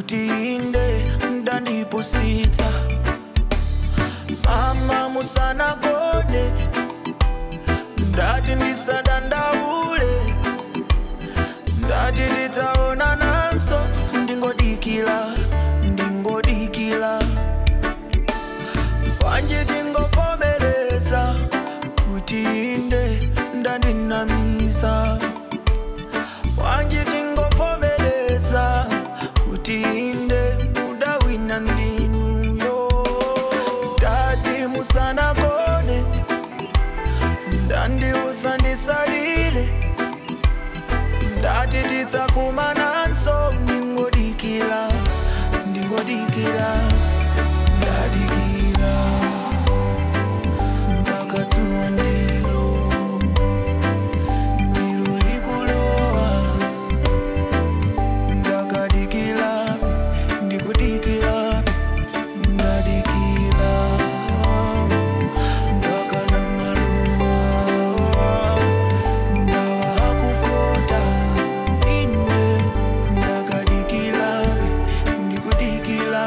kuti inde ndandipusitsa mama musanagone ndati ndisadandaule ndati titaona nanso ndingodikila ndingodikila kwanje tingovomereza kuti inde ndandinamisa kwanje tingovomereza kuti inde mudawina ndinuyo ndati musanagone ndandiusa ndisalile ndati tidzakumananso ndingodikila ndingodikila ndadikila mpaka dzuwa ndilo ndilo likulowa ndakadikila ndikudikila ndadikila mpaka na maluwa ndawa hakufota ine ndakadikila ndikudikila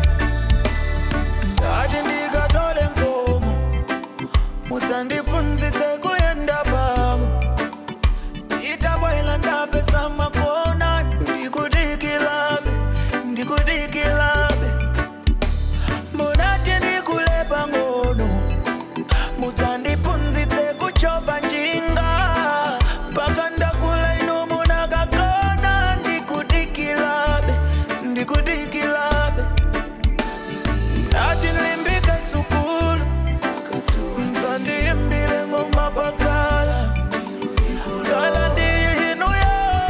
ndati ndikatole nkomo mudzandiphunzitse kuyenda pamo itabwela ndapesa makona ndikudikilabe ndikudikilabe munati ndikulepa ngono mudzandiphunzitse kuchova njinga mpaka ndakula ino munakakona ndikudikilabe ndikudikilabe ndati nlimbike sukulu mdzandiyimbile ngoma pakala kala ndiyinuyo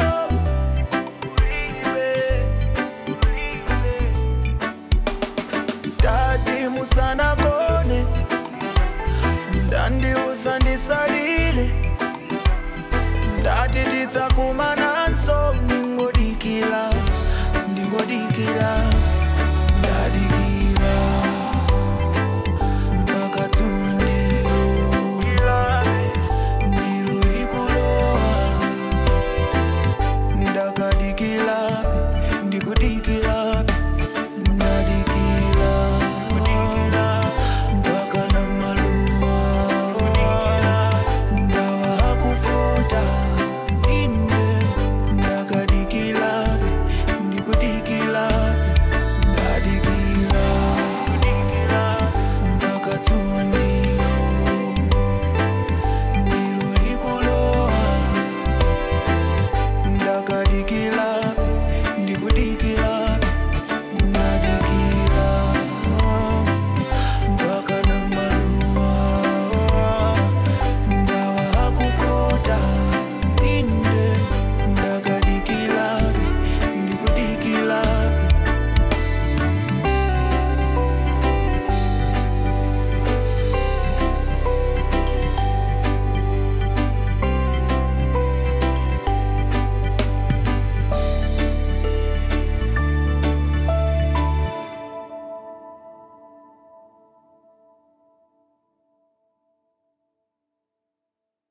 tati musanagone ndandiusa ndisalile ndati tidzakumananso ndingodikila ndingodikila